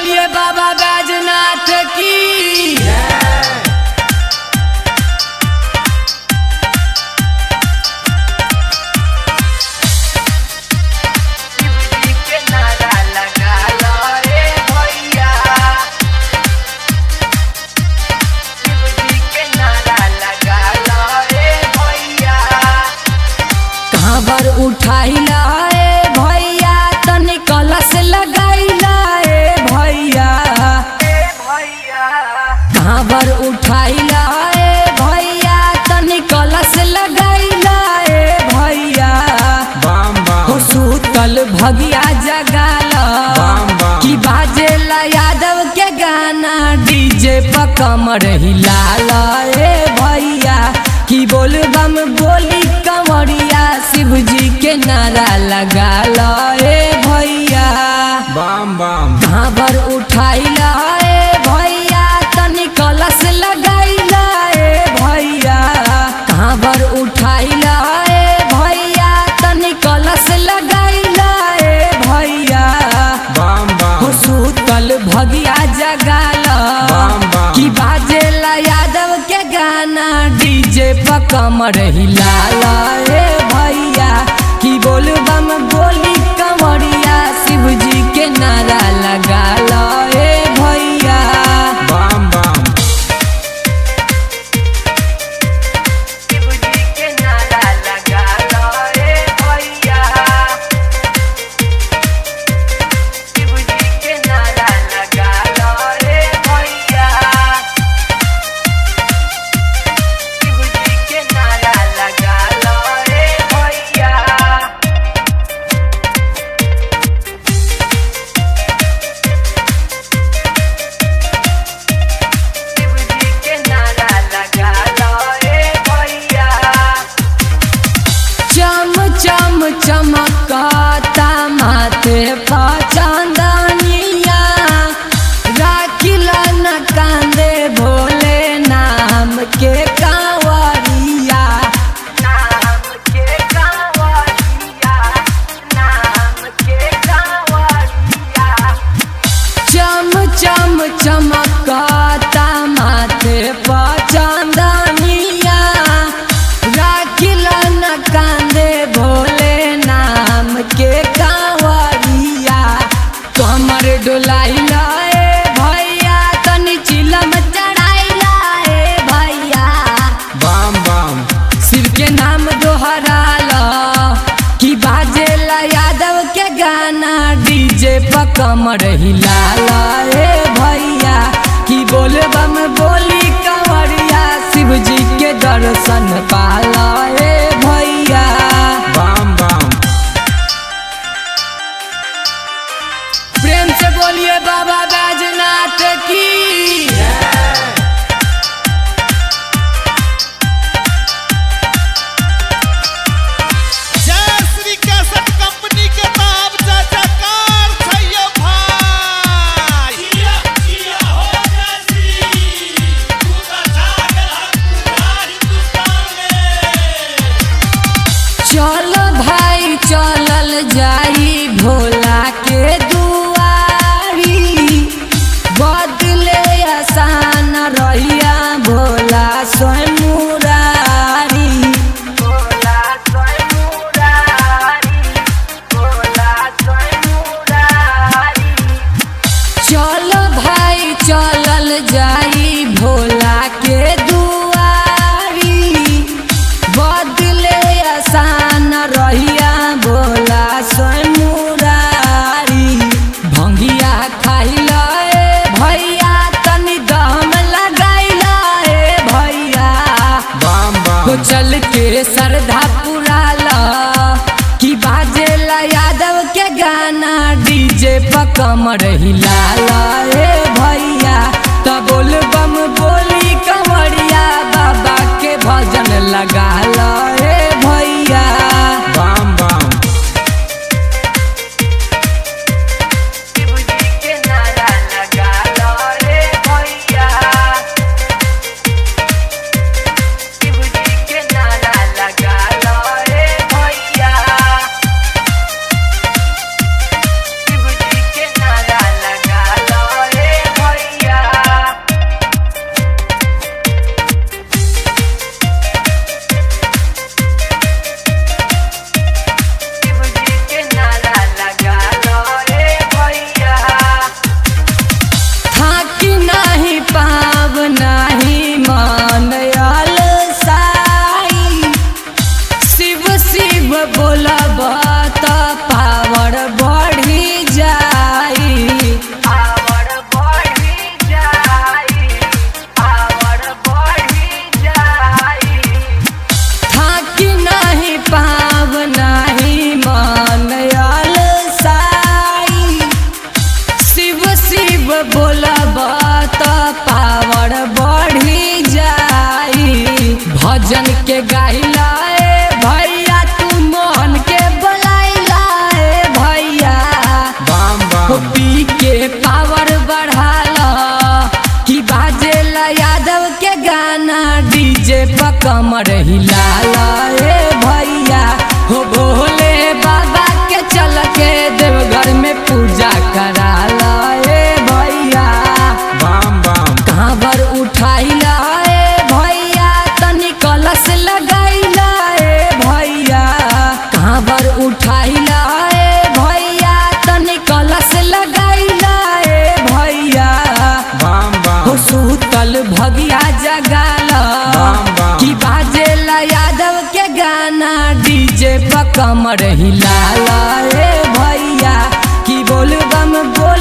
बोलिए बाबा बैजनाथ की शिवजी के नारा लगा लो रे भैया शिवजी के नारा लगा लो रे भैया कहाँ पर उठाइला ए भैया तनी कलश लगाइला ए भैया रे भैया कहाँ पर उठाइला ए भैया तनी कलश लगाइला ए भैया बम हो बम सूतल भगिया जगाला बम बम। कि बाजेला यादव के गाना डीजे पर कमर हिलाला ए भैया कि बोल बम बोली कमरिया शिव जी के नारा लगाला ए भैया बम बम कहाँ पर उठाइला ए भैया तनी कलश लगाइला ए भैया कहाँ पर उठाइला ए भैया तनी कलश लगाइला ए भैया बम हो बम सूतल भगिया जगाला बम बम। कि बाजेला यादव के गाना डीजे पर कमर हिलाला ए भैया कि बोल बम बोली कमरिया शिव जी के नारा लगाला ए भैया बम बम शिवजी के नारा लगा लो रे भैया शिवजी के नारा लगा लो रे भैया शिवजी के नारा लगा लो रे भैया शिवजी के नारा लगा लो रे भैया चम चम चमकता माथे पर चांदनिया राखिला न कांदे भोले नाम के कांवरिया नाम के कांवरिया नाम के कांवरिया चम चम चमकता माथे पर चांदनिया राखिला न कांदे भोले नाम के कांवरिया कमर डोलाइला ए भैया तनी चिलम चढ़ाइला ए भैया बम बम शिव के नाम दोहराला कि बाजेला यादव के गाना डीजे पर कमर हिलाला ए भैया कि बोल बम बोली कंवरिया शिव जी के दर्शन पाला ए भैया बम बम प्रेम से बोलिए बाबा बैजनाथ की जय श्री कैसेट कंपनी के नाम जयकार छैयो भाई जिया जिया हो जय श्री तू तो जागल पूरा हिंदुस्तान में चल भाई चलल जाई भोला के दुआरी बदले आसान रहिया भोला स्वयं मुरारी भोला सोय मुरारी भोला सोय मुरारी चल भाई चलल जाई भोला के दुआरी बदले आसान रहिया भोला स्वयं मुरारी भंगिया खाइला ए भैया तनी दम लगाइला ए भैया बम हो बम चल के श्रद्धा पुराला कि बाजेला यादव के गाना डीजे पर कमर हिलाला ए भैया त बोल बम बोली कमरिया बाबा के भजन लगाला ए भैया बम बम शिवजी के नारा लगा लो रे भैया शिवजी के नारा लगा लो रे भैया शिवजी के नारा लगा लो हिलाला ए भैया हो भोले बाबा के चल के देवघर में पूजा कराला ए भैया बम बम कांवर उठाइला ए भैया तनी कलश लगाइला ए भैया कांवर उठाइला ए भैया तनी कलश लगाइला ए भैया बम हो बम सूतल भगिया जगाला बम बम। कि बाजेला यादव के गाना डीजे पर कमर हिलाला ए भैया कि बोल बम बोल